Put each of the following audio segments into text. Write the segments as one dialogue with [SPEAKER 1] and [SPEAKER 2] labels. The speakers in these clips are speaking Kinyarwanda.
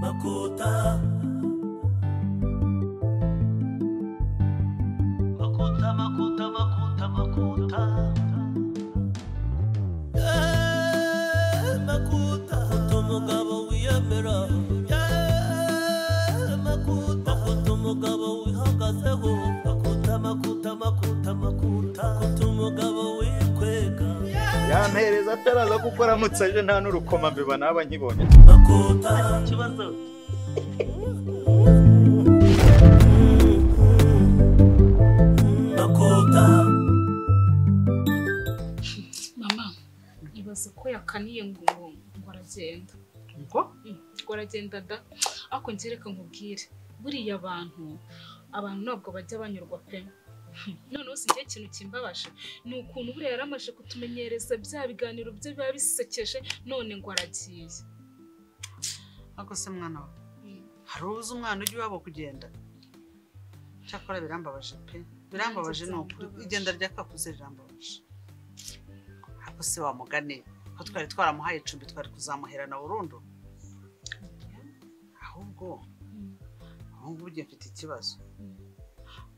[SPEAKER 1] na kota makota makota makota makota Eh, makuta Makuta umugabo wiyemera Eh, makuta makuta umugabo wihagazeho makuta makuta makuta makuta makuta umugabo wikwega
[SPEAKER 2] yampereza ataraza kuko aramutse aje nta n'urukoma mbeba naba nkibonye
[SPEAKER 1] makuta ikibazo makuta
[SPEAKER 3] mama ibaze ko yakaniye ngo ngo aragenda
[SPEAKER 2] ngo
[SPEAKER 3] Mm, ngo aragenda da ariko ngereka nkubwire buriya abantu abantu ntabwo bajya banyurwa pe Hmm, noneho si igihe ikintu kimbabaje ni ukuntu buriya yari amaze kutumenyereza bya biganiro bye biba bisekeje none ngo aragiye
[SPEAKER 4] Ariko se mwana we
[SPEAKER 3] Mm.
[SPEAKER 4] hari ubuze umwana ujya iwabo kugenda cyakora birambabaje pe birambabaje ni ukuri
[SPEAKER 3] byambabaje.
[SPEAKER 4] igenda ryakakuze rirambabaje ariko se wamugane ko twari twaramuhaye icumbi twari kuzamuherana burundu ahubwo
[SPEAKER 3] Mm.
[SPEAKER 4] ubu ngubu ugiye mfite ikibazo
[SPEAKER 3] Mm.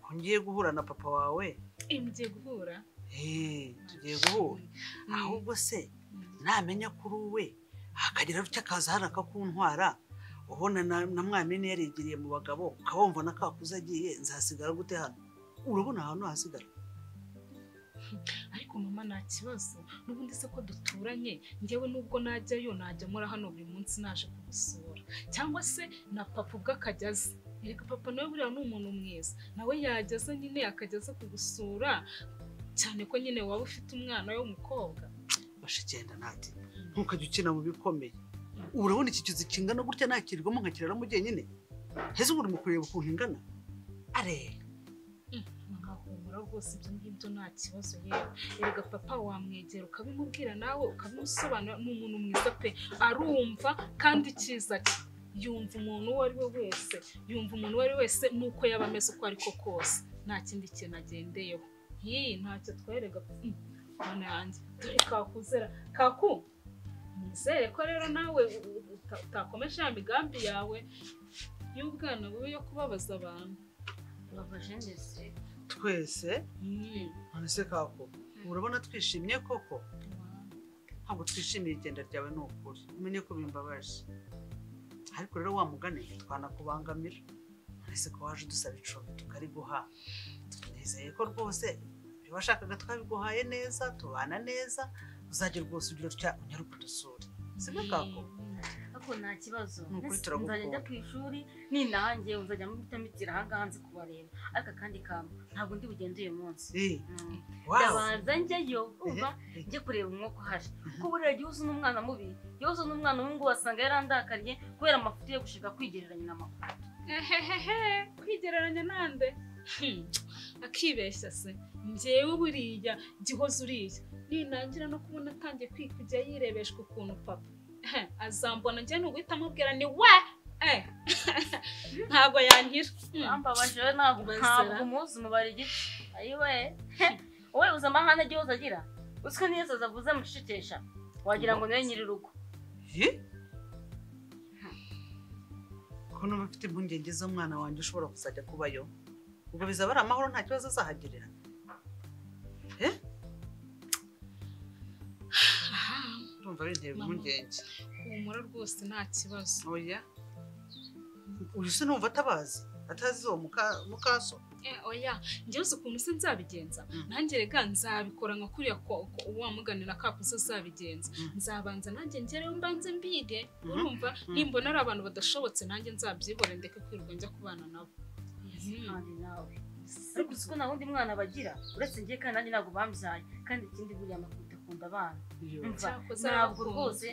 [SPEAKER 4] ko ngiye guhura na papa wawe
[SPEAKER 3] Eh, mugiye guhura
[SPEAKER 4] Eh, tugiye guhura
[SPEAKER 3] Mm.
[SPEAKER 4] ahubwo se
[SPEAKER 3] Mm.
[SPEAKER 4] namenya kuri we hakagira rucya akaza hano akakuntwara ubona na, na mwamini yarigiriye mu bagabo ukabumva na kakuze agiye nzasigara gute hano urabona ahantu hasigara
[SPEAKER 3] ariko mama nta kibazo n'ubundi se ko duturanye ngewe nubwo najyayo najya muri hano buri munsi naje kugusura cyangwa se na papa ubwo akajya aza erega papa nawe buriya ni umuntu mwiza nawe yageze nyine akajya aza kugusura cyane ko nyine waba ufite umwana w'umukobwa
[SPEAKER 4] bashikenda nati ntukajya ukina mu bikomeye urabona iki kizu kingana gutya nakirirwamo nkakiraramo jyenyine heza ubu uri mu kureba ukuntu ingana are
[SPEAKER 3] nkahumura rwose ibyo ngibyo nta kibazo yewe erega papa wamwegera ukabimubwira nawe ukabimusobanura ni umuntu mwiza pe arumva kandi icyiza cye yumva umuntu uwo ari we wese yumva umuntu uwo ari we wese nuko yaba ameze uko ari ko kose nta kindi kintu agendeyeho iyi ntacyo twerega Mm, mana yanjye dore kakuzera kaku nizere ko rero nawe uta- utakomeje ya migambi yawe y'ubwana bubi yo kubabaza abantu babaje ndetse
[SPEAKER 4] twese
[SPEAKER 3] Mm.
[SPEAKER 4] none se kako urabona twishimye koko ntabwo twishimiye igenda ryawe ni ukuri umenye ko bimbabaje ariko rero wa mugani twanakubangamira uretse ko waje udusaba icumbi tukariguha nizeye ko rwose ibyo washakaga twabiguhaye neza tubana neza uzajya rwose ugira utya unyaruka udusure sibyo kako
[SPEAKER 5] Ariko nta kibazo
[SPEAKER 4] Ni ukuri
[SPEAKER 5] Nese
[SPEAKER 4] turagukunda.
[SPEAKER 5] nzajya njya ku ishuri ninahange uzajya muhita mitira ahangaha nzi kubareba ariko akandi kantu ntabwo ndi bugende uyu munsi
[SPEAKER 4] Eh,
[SPEAKER 5] Mm.
[SPEAKER 4] wow
[SPEAKER 5] ndabanza njyayo umva njye kureba umwuka uhari kuko buriya igihe uzi n'umwana mubi iyo uzi n'umwana w'umuhungu wasanga yarandakariye kubera amafuti yo gushaka kwigereranya n'amakuru
[SPEAKER 3] Ehehehe, kwigereranya nande Hmm, akibeshya se njyewe buriya gihoze uriya ninangira no kubona atangiye kwikujya yirebeshwa ukuntu papa Ehe, azambona njye ni uguhita amubwira ni we Eh, ntabwo yankira Hmm,
[SPEAKER 5] ambabaje we ntabwo
[SPEAKER 3] Bazira.
[SPEAKER 5] ntabwo umuzi umubare igice ayiwe wowe uzi amahane agiye hose agira uziko n'iyo zavuze amucecekesha wagira ngo niwe nyir'urugo
[SPEAKER 4] Eh? ko numva mfite impungenge z'umwana wanjye ushobora kuzajya kubayo ubwo bizaba ari amahoro nta kibazo azahagirira
[SPEAKER 3] aha,
[SPEAKER 4] urumva bintera
[SPEAKER 3] Mama.
[SPEAKER 4] impungenge
[SPEAKER 3] humura rwose nta kibazo
[SPEAKER 4] oya uyu se numva atabazi atazi uwo muka- mukaso
[SPEAKER 3] Eh, oya njyewe uzi ukuntu se nzabigenza
[SPEAKER 4] Mm.
[SPEAKER 3] nanjye rega nzabikora nka kuriya ko ko uwamuganira kakuze azabigenza
[SPEAKER 4] Mm.
[SPEAKER 3] nzabanza nanjye ngereyo mbanze mbige
[SPEAKER 4] Mhm.
[SPEAKER 3] urumva
[SPEAKER 4] Mm.
[SPEAKER 3] nimbona ari abantu badashobotse nanjye nzabyibore ndeke kwirirwa njya kubana nabo
[SPEAKER 5] kandi nawe ariko uzi ko nta wundi mwana bagira uretse njye kandi nanjye ntabwo bambyaye kandi ikindi buriya amakuta akunda abana Umva,
[SPEAKER 3] Cyakoze
[SPEAKER 5] ntabwo
[SPEAKER 3] arakunda.
[SPEAKER 5] rwose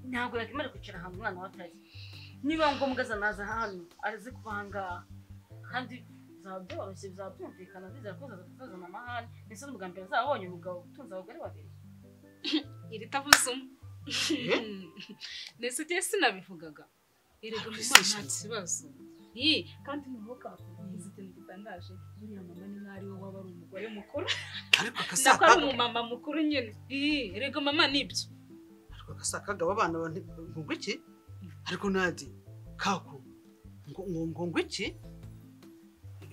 [SPEAKER 5] ntabwo yakemera kwicara ahantu umwana we atari niba ngombwa azanaza hano arazi kuba aha ngaha kandi bizaba byoroshye bizaba byumvikana bizera ko azazana amahane ndetse n'ubwa mbere azabonye umugabo utunze abagore babiri
[SPEAKER 3] iri tavuze umwe ndetse igihe sinabivugaga erega mu mwana nta kibazo Ih, kandi n'umwuka wakugize ikintu gitangaje buriya mama ni nk'ari we waba ari umugore mukuru nako
[SPEAKER 4] ariko
[SPEAKER 3] ari
[SPEAKER 4] akasakaga
[SPEAKER 3] umumama mukuru nyine Ih, erega mama nibyo
[SPEAKER 4] ariko akasakaga abana ngo iki ariko nadi kaku ngo ngo ngo ngo iki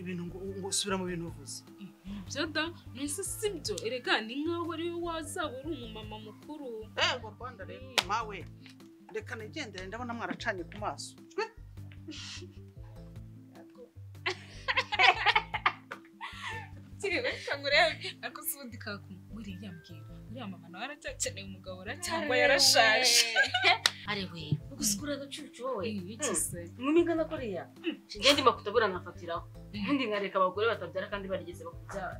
[SPEAKER 4] ibintu ngo ngo subira mu bintu uvuze
[SPEAKER 3] byo da mbese si byo erega ni nkaho ari wowe wazaba uri umumama mukuru
[SPEAKER 4] ego rwanda rero mawe reka nigendere ndabona mwaracanye ku maso Twe,
[SPEAKER 3] kiri benshi ngo urebe ariko si ubundi kaku buriya mbwira uriya mama nawe aracyakeneye umugabo ra cyangwa yarashaje
[SPEAKER 5] arewe ugusikura agacucu wowe
[SPEAKER 3] iki se
[SPEAKER 5] inkumi ingana kuriya njye ndimo kutabura nafatiraho ubundi nkareka abagore batabyara kandi barigeze bakabyara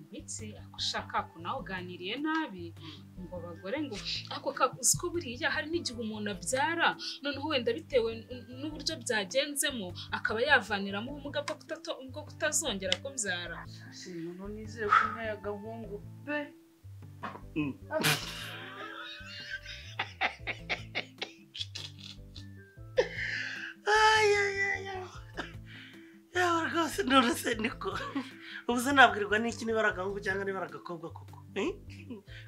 [SPEAKER 3] ndetse ako ushaka ko nawe uganiriye nabi ngo abagore ngo ako kaguzi ko buriya hari n'igihe umuntu abyara noneho wenda bitewe n- n'uburyo byagenzemo akaba yavaniramo ubumuga bwo kutato- bwo kutazongera kubyara
[SPEAKER 4] umuntu nizeye ko ntaye agahungu pe
[SPEAKER 6] yawe rwose nturuse niko ubu se nabwirwa n'iki niba ari agahungu cyangwa niba ari agakobwa koko eh?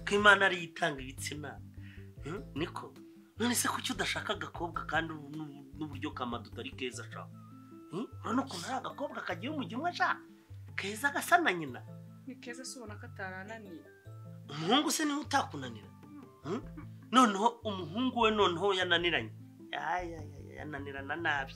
[SPEAKER 6] ko imana ariyo itanga ibitsina eh, niko none se kuki udashaka agakobwa kandi ubu n'ubu- n'uburyo kamado utari keza ashaka urabona ukuntu ari agakobwa kagiye umujyi umwe ashaka keza gasa na nyina
[SPEAKER 7] ni keza se ubona ko atarananiye
[SPEAKER 6] umuhungu se niwe utakunanira Hmm? noneho umuhungu we noneho yananiranye Ayayaya, yananirana nabi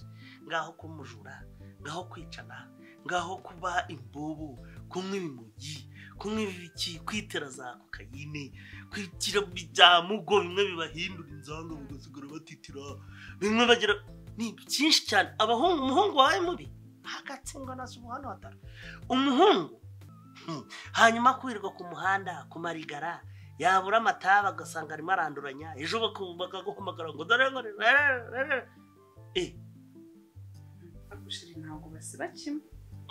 [SPEAKER 6] ngaho kumujura ngaho kwicana ngaho kuba imbobo kunywa ibimugi kunywa ibiki kwitera za kokayine kwigira bya mugo bimwe bibahindura inzanga bagasigara batitira bimwe bagira ni byinshi cyane abahungu umuhungu wawe mubi hagatsindwa na subuhano hatara umuhungu hmm, hanyuma kwirirwa ku muhanda ku marigara yabura amataba agasanga arimo aranduranya ejo baku- bakaguhamagara ngo dore ngo eh
[SPEAKER 7] agushiri ntabwo basiba kimwe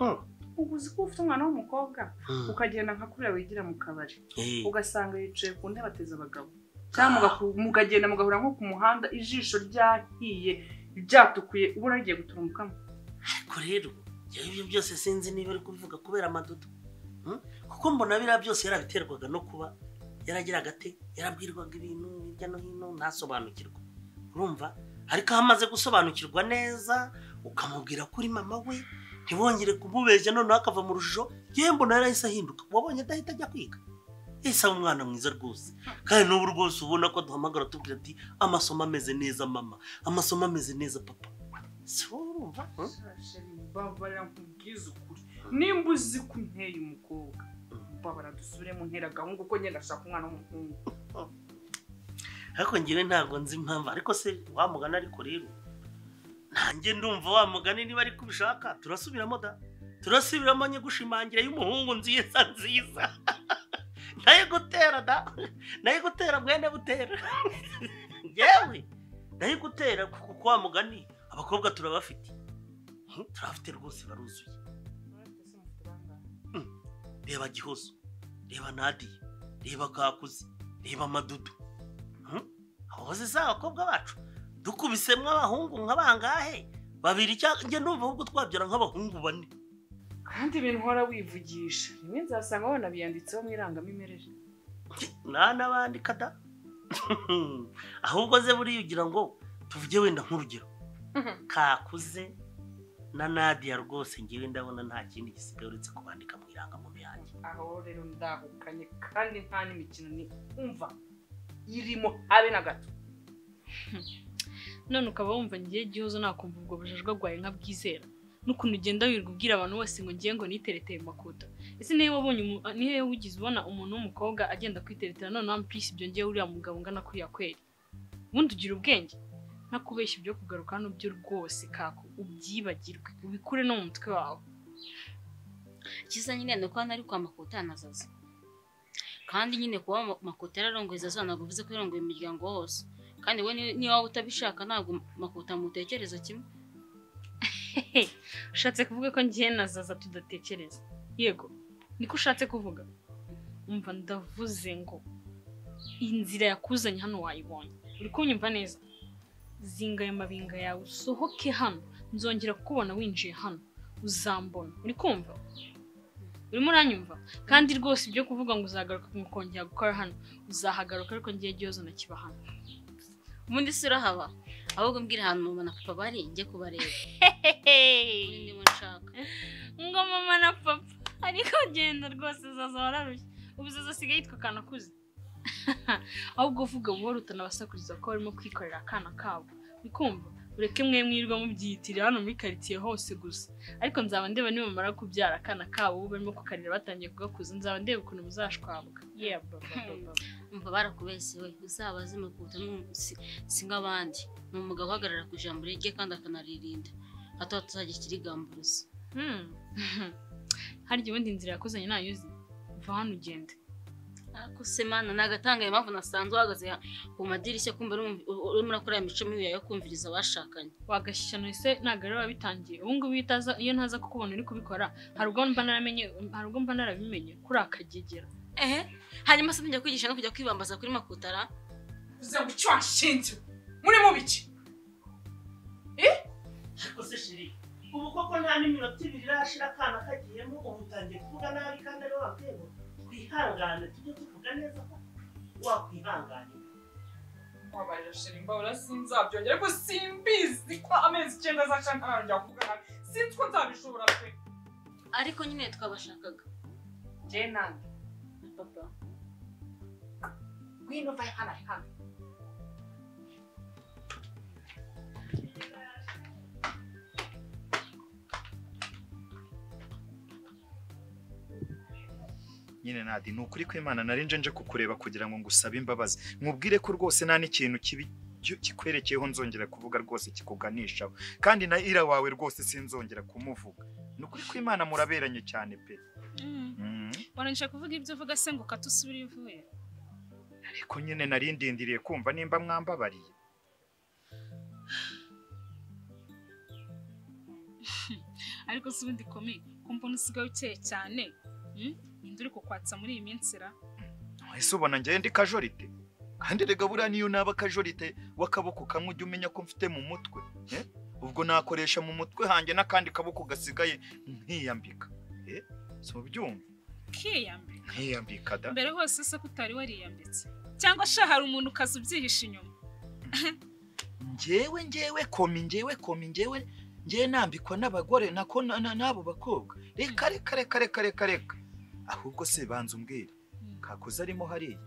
[SPEAKER 6] mm,
[SPEAKER 7] uba uzi ko ufite umwana w'umukobwa
[SPEAKER 6] mm,
[SPEAKER 7] ukagenda nka kuriya wigira mu kabari
[SPEAKER 6] eh,
[SPEAKER 7] ugasanga yicaye ku ntebe ateze abagabo cyangwa mugaku- mukagenda mugahura nko ku muhanda ijisho ryahiye ryatukuye ubona rigiye gutura umukamo
[SPEAKER 6] ariko rero njyewe ibyo byose sinzi niba ari kubivuga kubera amadodo mm, kuko mbona biriya byose yarabiterwaga no kuba yaragiraga ate yarabwirwaga ibintu hirya no hino ntasobanukirwa urumva ariko aho amaze gusobanukirwa neza ukamubwira ko uri mama we ntibongere kumubeshya noneho akava mu rujijo yewe mbona yarahise ahinduka wabonye adahita ajya kwiga ese aba umwana mwiza rwose kandi n'ubu rwose ubona ko duhamagara tubwira ati amasomo ameze neza mama amasomo ameze neza papa si wowe urumva mm?
[SPEAKER 7] Shashari, mbabara nkubwize ukuri nimba uzi ko unteye umukobwa mbabara dusubire mu ntera gahungu ko ngenda ashaka umwana w'umuhungu
[SPEAKER 6] ariko ngewe ntabwo nzi impamvu ariko se wa mugani ariko rero nanjye ndumva wa mugani niba ariko ubishaka turasubiramo da turasubiramo nye gushimangira y'umuhungu nziza nziza nayo gutera da nayo gutera mwene butera ngewe nayo gutera kuko wa mugani abakobwa turabafite Hmm, turabafite rwose baruzuye reba gihozo reba nadiye reba kakuzi reba amadudu ahoze si abakobwa bacu dukubisemo abahungu nk'abangahe babiri cyangwa njye numva ahubwo twabyara nk'abahungu bane
[SPEAKER 7] kandi ibintu uhora wivugisha rimwe nzasanga wanabiyanditseho mu irangamimerere
[SPEAKER 6] nta n'abandi kada ahubwo ze buriya ugira ngo tuvuge wenda nk'urugero kakuze na nadiya rwose ngewe ndabona nta kindi gisigaye uretse kubandika mu irangamuntu yanjye
[SPEAKER 7] aho rero ndahukanye kandi nta n'imikino ni umva irimo habe na gato
[SPEAKER 3] none ukaba wumva ngiye gihozo nakumva ubwo bujajwa bwawe nka bwizera n'ukuntu ugenda wirirwa ubwira abantu bose ngo ngiye ngo nitereteye makuta ese niyo wabonye umu- niyo wigize ubona umuntu w'umukobwa agenda kwiteretera none wampisi ibyo ngiye uriya mugabo ungana kuriya kweri ubundi ugira ubwenge nakubeshya ibyo kugaruka hano byo rwose kako ubyibagirwe ubikure no mu mutwe wawe
[SPEAKER 5] icyiza nyine ni uko hano ari kwa makota nazaza kandi nyine kuba Ma- makota yararongweza zo ntabwo bivuze ko yarongoye imiryango wose kandi we ni- niba waba utabishaka ntabwo makota mutekereza kimwe
[SPEAKER 3] ushatse kuvuga ko ngiye na zaza tudatekereza yego niko ushatse kuvuga umva ndavuze ngo inzira yakuzanye hano wayibonye uri kunyumva neza zinga aya mabinga yawe usohoke hano nzongera kukubona winjiye hano uzambona uri kumva urimo uranyumva kandi rwose ibyo kuvuga ngo uzagaruka mukongera gukora hano uzahagaruka ariko ngiye gihozo nakiba hano
[SPEAKER 5] ubundi si urahaba ahubwo mbwira ahantu mama na papa bari njye kubareba
[SPEAKER 8] Hehehe.
[SPEAKER 5] niba nshaka
[SPEAKER 8] ngo mama na papa ariko genda rwose uzaza wararushye ubu uzaza asigaye yitwa akana akuze
[SPEAKER 3] ahubwo uvuga buhoro utanabasakuriza ko barimo kwikorera akana kabo ukumva ureke mwe mwirwa mubyiyitirira hano muri karitsiye hose gusa ariko nzaba ndeba niba mumara kubyara akana kabo ubu barimo kukarira batangiye kugakuza nzaba ndeba ukuntu muzashwabwa yeah, baba, baba, baba.
[SPEAKER 5] umva barakubese we uzabaze mukuta si nk'abandi ni umugabo uhagarara ku ijambo rye kandi akanaririnda hato hatazajya ikirigamburuza
[SPEAKER 3] Hmm. harya ubundi inzira yakuzanye ntayuzi va hano ugende
[SPEAKER 5] ariko se mana ni agatanga mpamvu nasanze uhagaze ku madirishya kumva urimo- urimo urakora ya mico mibi yawe yo kumviriza abashakanye
[SPEAKER 3] wagashyikirana ese ntabwo rero biba bitangiye ubu ngubu iyo utaza- iyo ntaza kukubona uri kubikora hari ubwo mba naramenye hari ubwo mba narabimenye kuri akagegera
[SPEAKER 5] ehe hanyuma se njya kwigisha no kujya kwibambaza kuri makutara
[SPEAKER 7] uze ngo icyo wanshinze muri mu biki
[SPEAKER 6] ariko se shiri ubu koko nta n'iminota ibiri irashira akana kagiyemo ubu utangiye kuvuga nabi kandi ariwe wabwego twihangane tujye tuvuga neza ko wakwihangane
[SPEAKER 7] wabaje shiri mbabura sinzabyongera ariko simbizi ko amezi icyenda azacana ntangira kuvuga nabi sinzi ko nzabishobora pe
[SPEAKER 5] ariko nyine twabashakaga
[SPEAKER 7] njye nanjye
[SPEAKER 5] na papa
[SPEAKER 7] ngwino vaye hano hano
[SPEAKER 2] nyine nadi ni ukuri kw'imana nari nje nje kukureba kugira ngo ngusabe imbabazi nkubwire ko rwose nta n'ikintu kibi ki- kikwerekeyeho nzongera kuvuga rwose kikuganishaho kandi na ira wawe rwose sinzongera kumuvuga ni ukuri kw'imana muraberanye cyane pe Mm.
[SPEAKER 8] warangisha kuvuga ibyo uvuga se ngo ukate usubire ivuye
[SPEAKER 2] ariko nyine nari ndindiriye kumva nimba mwambabariye
[SPEAKER 8] ariko si ubundi komeye ko mbona usigaye ukeye cyane Hmm? ninde uri kukwatsa muri iyi minsi ra
[SPEAKER 2] ese ubona njyewe ndi kajorite kandi rega buriya niyo naba kajorite w'akaboko kamwe ujya umenya ko mfite mu mutwe eh? ubwo nakoresha mu mutwe hanjye n'akandi kaboko gasigaye nkiyambika eh? si ubyumva
[SPEAKER 8] kiyambere
[SPEAKER 2] nkiyambika da
[SPEAKER 8] mbere hose se ko utari wariyambitse cyangwa sha hari umuntu ukaza ubyihisha inyuma
[SPEAKER 2] njyewe njyewe komi njyewe komi njyewe njyewe nambikwa n'abagore nako na- na- n'abo bakobwa reka reka reka reka reka reka ahubwo se banza umbwira kakoze arimo hariya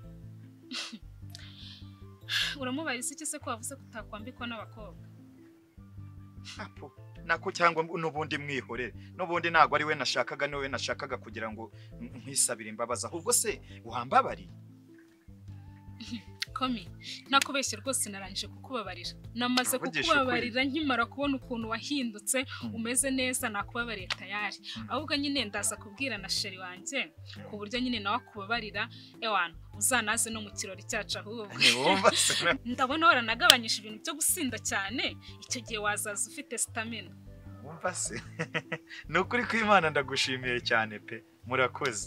[SPEAKER 8] uramubariza iki se ko wavuze ko utakwambikwa n'abakobwa
[SPEAKER 2] apo nako cyangwa mb- n'ubundi mwihorere n'ubundi ntabwo ari we nashakaga ni wowe nashakaga kugira ngo n- nkwisabire imbabazi ahubwo se wambabariye
[SPEAKER 8] komi nakubeshye rwose narangije kukubabarira namaze
[SPEAKER 2] Navugisha
[SPEAKER 8] kukubabarira nkimara kubona ukuntu wahindutse
[SPEAKER 2] Mm.
[SPEAKER 8] umeze neza nakubabariye tayari
[SPEAKER 2] Mm.
[SPEAKER 8] ahubwo nyine ndaza kubwira na sheri wanjye ku buryo nyine nawe akubabarira ewana uzanaze no mu kirori cyacu ahubwo
[SPEAKER 2] ntiwumva se na-
[SPEAKER 8] ndabona waranagabanyije ibintu byo gusinda cyane icyo gihe wazaza ufite sitamina
[SPEAKER 2] wumva se ni ukuri kw'imana ndagushimiye cyane pe murakoze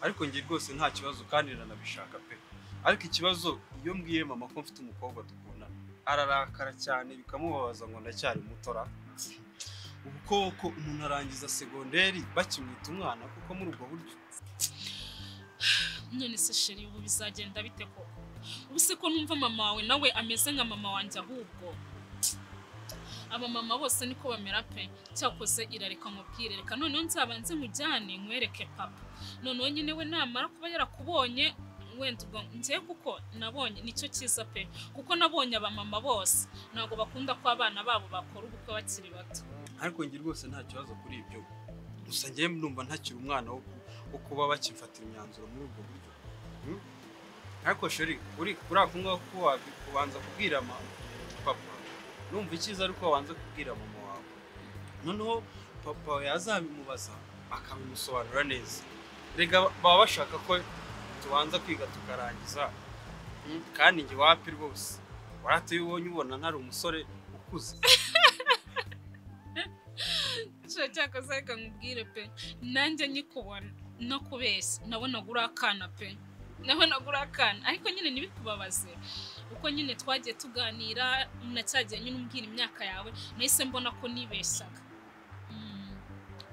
[SPEAKER 9] ariko njye rwose nta kibazo kandi nanabishaka pe ariko ikibazo iyo mbwiye mama ko mfite umukobwa dukundana ararakara cyane bikamubabaza ngo ndacyari mutora ubu koko umuntu arangiza segonderi bakimwita umwana kuko muri ubwo buryo
[SPEAKER 8] none se sheri ubu bizagenda bite koko ubu se ko numva mama wawe nawe ameze nka mama wanjye ahubwo abamama bose niko bamera pe cyakoze irareka mubwire reka noneho nzabanze mujyane nkwereke papa noneho nyine we namara kuba yarakubonye wenda ubwo njye kuko nabonye nicyo cyiza pe kuko nabonye abamama bose ntabwo bakunda ko abana babo bakora ubukwe bakiri bato
[SPEAKER 9] ariko njye rwose nta kibazo kuri ibyo gusa njyewe numva ntakiri umwana wo ku- wo kuba bakifatira imyanzuro muri ubwo buryo Hmm? ariko sheri uri kuri ako ngako wabi- ubanza kubwira ma papa numva icyiza ariko wabanza kubwira mama wawe noneho papa wawe yazabimubaza akabimusobanura neza rega baba bashaka ko tubanza kwiga tukarangiza Hmm? kandi njye wapi rwose waratuye ubonye ubona ntari umusore ukuze
[SPEAKER 8] nshya cyakoze reka nkubwire pe nanjye nyikubona no kubeshya nabonaga uri akana pe nabonaga uri akana ariko nyine ntibikubabaze uko nyine twagiye tuganira na cyagiye nyine umbwira imyaka yawe nahise mbona ko nibeshyaga Mm.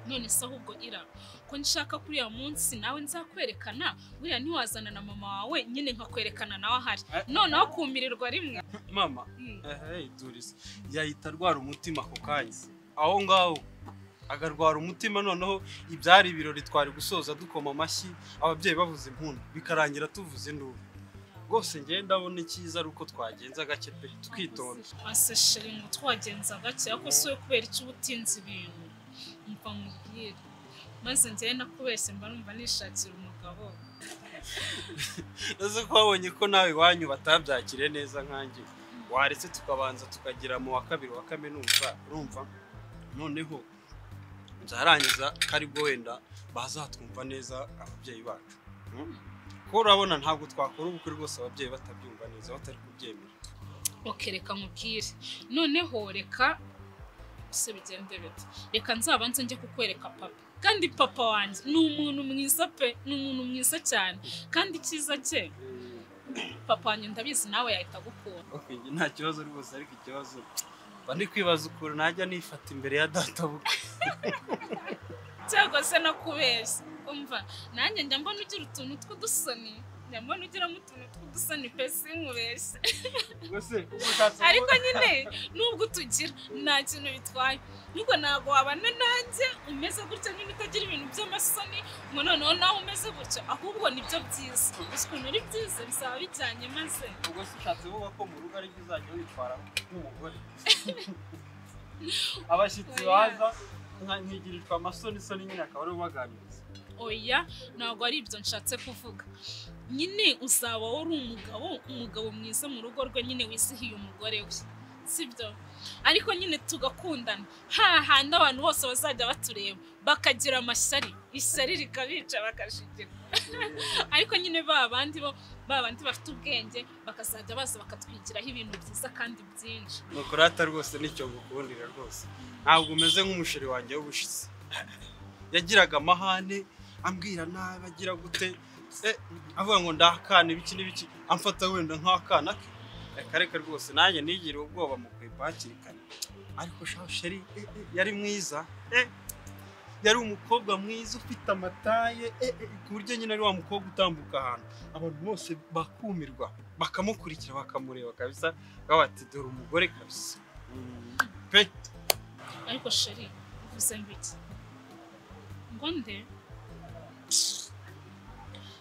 [SPEAKER 8] none se ahubwo ira ko nshaka kuri uya munsi nawe nzakwerekana buriya ntiwazana na mama wawe nyine nkakwerekana nawe ahari noneho kumirirwa rimwe
[SPEAKER 9] mama
[SPEAKER 8] Mm.
[SPEAKER 9] Hey, Doris yahita arwara umutima ako kanya aho ngaho agarwara umutima noneho ibyari ibirori twari gusoza dukoma amashyi ababyeyi bavuze impundu bikarangira tuvuze induru rwose njye ndabona icyiza ari uko twagenza gake pe twitonda
[SPEAKER 8] ase sheri ngo twagenza gake ariko si we kubera icyo uba utinze ibintu mva mubwire maze njyewe nakubeshye mba numva nishakira umugabo
[SPEAKER 9] uzi ko wabonye ko nawe iwanyu batabyakiriye neza nkanjye waretse tukabanza tukagera mu wa kabiri wa kaminuza urumva noneho byarangiza ko aribwo wenda bazatwumva neza ababyeyi bacu Hmm? kuko urabona ntabwo twakora ubukwe rwose ababyeyi batabyumva neza batari kubyemera
[SPEAKER 8] oke reka mubwire noneho reka se bigende bite reka nzabanze njye kukwereka papa kandi papa wanjye ni umuntu mwiza pe ni umuntu mwiza cyane kandi icyiza cye papa wanjye ndabizi nawe yahita agukunda
[SPEAKER 9] okay, njye nta kibazo rwose ariko ikibazo mba ndi kwibaza ukuntu najya nifata imbere ya data bukwe
[SPEAKER 8] cyangwa se nakubeshya umva nanjye njya mbona ugira utuntu tw'udusoni njya mbona ugiramo utuntu tw'udusoni pe sinkubeshye
[SPEAKER 9] rwose ubwo utatse
[SPEAKER 8] ariko nyine nubwo utugira nta kintu bitwaye nubwo ntabwo wabana nanjye umeze gutya nyine utagira ibintu by'amasoni ngo noneho nawe umeze gutya ahubwo nibyo byiza gusa ukuntu ari byiza bizaba bijyanye maze
[SPEAKER 9] ubwo se ushatse kuvuga ko mu rugo aribyo uzajya witwara nk'umugore abashyitsi baza nka- nkigirirwa amasoni soni nyine akaba ariwe ubaganiriza
[SPEAKER 8] oya ntabwo ari ibyo nshatse kuvuga nyine uzaba wowe uri umugabo umugabo mwiza mu rugo rwe nyine wizihiye umugore we sibyo ariko nyine tugakundana hahandi abantu bose bazajya batureba bakagira amashyari ishyari rikabica bakashigirwa ariko nyine ba bandi bo ba bandi bafite ubwenge bakazajya baza bakatwigiraho ibintu byiza kandi byinshi
[SPEAKER 9] mukurata rwose nicyo ngukundira rwose ntabwo umeze nk'umusheri wanjye w'ubushize yagiraga amahane ambwira nabi agira gute eh, avuga ngo ndakana ibiki n'ibiki amfata wenda nk'akana ke reka reka rwose nanjye nigiriye ubwoba mu kwipa hakiri kare ariko shaho sheri eh, eh, yari mwiza eh, yari umukobwa mwiza ufite amataye eh, eh, ku buryo nyine ari wa mukobwa utambuka ahantu abantu bose bakumirwa bakamukurikira bakamureba kabisa bati dore umugore kabisa pe
[SPEAKER 8] ariko sheri uvuze mbiki ngo nde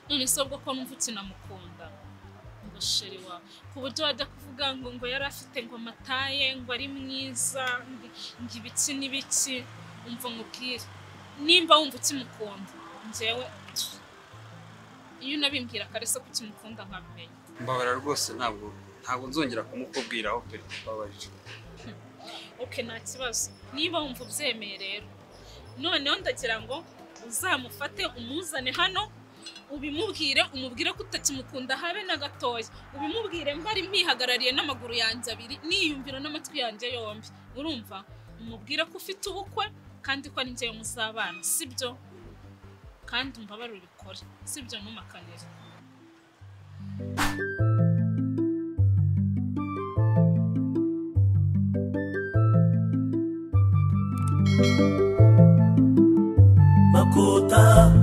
[SPEAKER 8] none se ubwo ko numva ukinamukunda ngo sheri wa ku buryo wajya kuvuga ngo ngo yari afite ngo amataye ngo ari mwiza ngo- ngo ibiki n'ibiki umva nkubwire nimba wumva ukimukunda njyewe iyo unabimbwira kare se ko ukimukunda nkabimenya
[SPEAKER 9] mbabara rwose ntabwo ntabwo nzongera kumukubwiraho pe mbabarira
[SPEAKER 8] oke nta kibazo niba wumva ubyemeye rero noneho ndagira ngo uzamufate umuzane hano ubimubwire umubwire ko utakimukunda habe na gatoya ubimubwire mbari mwihagarariye n'amaguru yanjye abiri niyumvira n'amatwi yanjye yombi urumva umubwire ko ufite ubukwe kandi ko ari njyewe muzabana sibyo kandi umbabarire ubikore sibyo ntumakanire
[SPEAKER 1] makuta